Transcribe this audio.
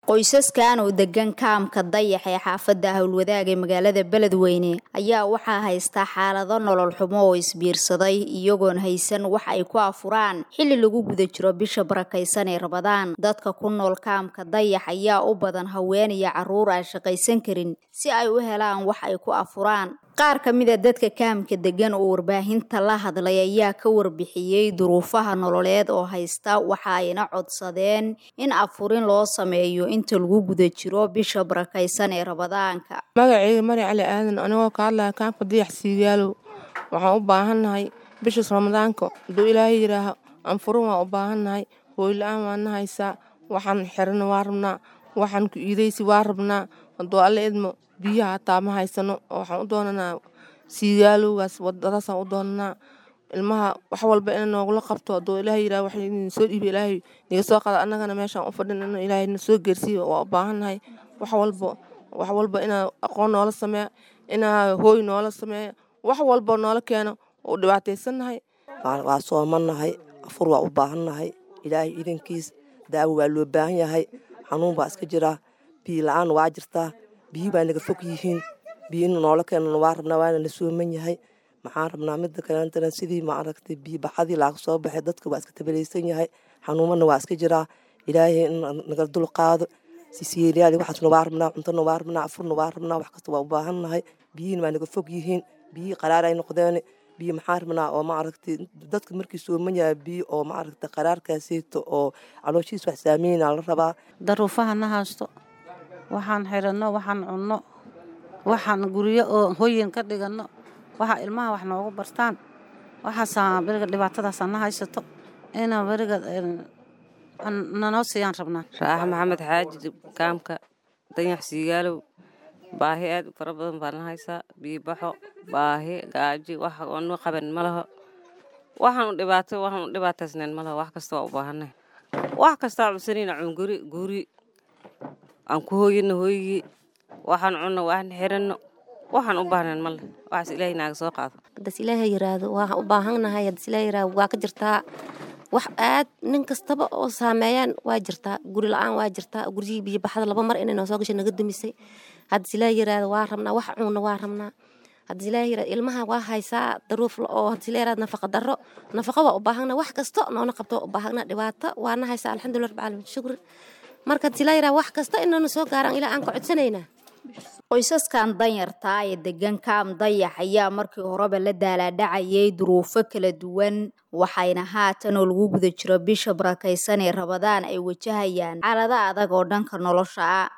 qoysaskan oo degan kaamka dayax ee xaafadda howlwadaag ee magaalada beledweyne ayaa waxaa haysta xaalado nolol xumo oo isbiirsaday iyagoon haysan wax ay ku afuraan xilli lagu guda jiro bisha barakaysan ee rabadaan dadka ku nool kaamka dayax ayaa u badan haween iyo carruur aan shaqaysan karin si ay u helaan wax ay ku afuraan qaar ka mid a dadka kaamka degan oo warbaahinta la hadlay ayaa ka warbixiyey duruufaha nololeed oo haysta waxa ayna codsadeen in afurin loo sameeyo inta lagu guda jiro bisha barakaysan ee rabadaanka magaceyga mari cali aadan anigoo ka hadlaya kaamka dayax siigaalow waxaan u baahannahay bishaas ramadaanka hadduu ilaahay yidhaaho anfurin waan u baahannahay hooyla-aan waana haysaa waxaan xirana waa rabnaa waxaan ku iidaysi waa rabnaa hadduu alla idmo biyaha hataa ma haysano oo waxaan u doonanaa siigaalowgaas wadadaasaan u doonanaa ilmaha wax walba ina noogula qabto hadduu ilaahay yidhaha wax idin soo dhiiba ilaahay niga soo qada annagana meeshaan u fadhin ina ilaahay na soo geersiiyo waa u baahannahay wax walba wax walba inaa aqoon noola sameeya inaa hooy noola sameeya wax walba noola keeno u dhibaataysannahay waa soomanahay afur waa u baahannahay ilaahay idankiis daawo waa loo baahan yahay xanuun baa iska jiraa biyo la-aan waa jirtaa biyi baa naga fog yihiin biyo in noola keenana waa rabnaa waana la sooman yahay maxaan rabnaa mida kaleentana sidii maaragtay biyo baxadii laaga soo baxay dadka waa iska tabalaysan yahay xanuumana waa iska jiraa ilaahay in naga dul qaado sisiyeelyaali waxaasna waa rabnaa cuntona waa rabnaa afurna waa rabnaa wax kasta waa u baahannahay biyihin waa naga fog yihiin biyi qaraar ay noqdeen biyo maxaan rabnaa oo maaragtay dadka markii sooman yahay biyo oo maaragtay qaraarkaaseyto oo calooshiis wax saameyna la rabaa daruufaha na haysto waxaan xiranno waxaan cunno waxaan guryo oo hoyin ka dhiganno waxa ilmaha wax noogu bartaan waxaasaa beriga dhibaatadaasa na haysato ina beriga nanoo siiyaan rabnaa raaxa maxamed xaaji kaamka danyax siigaalow baahi aad u fara badan baa na haysaa biibaxo baahi gaaji wax nu qaban ma laho waxaan u dhibaato waxaan u dhibaataysnayn ma laho wax kasta waa u baahanay wax kastaa cunsanayna cunguri guri aan ku hooyino hooyigii waxaan cunno waxaan xiranno waxaan u baahnayn male waxaas ilaahay naaga soo qaado haddaas ilaahay yiraahdo waan u baahannahay haddaas ilaahay yiraahdo waa ka jirtaa wax aad nin kastaba oo saameeyaan waa jirtaa guri la-aan waa jirtaa guryihii biyo baxda laba mar inay noo soo gashay naga dumisay haddaas ilaahay yiraahdo waa rabnaa wax cunno waa rabnaa haddaas ilaahay yiraahdo ilmaha waa haysaa daruuf oo haddaas ilaahay yiraahdo nafaqa darro nafaqa waa u baahana wax kasta noona qabto waa u baahana dhibaato waana haysaa alxamdulillah rabbil caalamiin shukri marka haddaas ilaahay yiraahdo wax kasta inaynu soo gaaraan ilaa aan ka codsanaynaa qoysaskan danyartaa ee degan kaam dayax ayaa markii horeba la daalaadhacayay duruufo kala duwan waxayna haatan oo lagu guda jiro bisha barakaysan ee rabadaan ay wajahayaan xaalado adag oo dhanka nolosha ah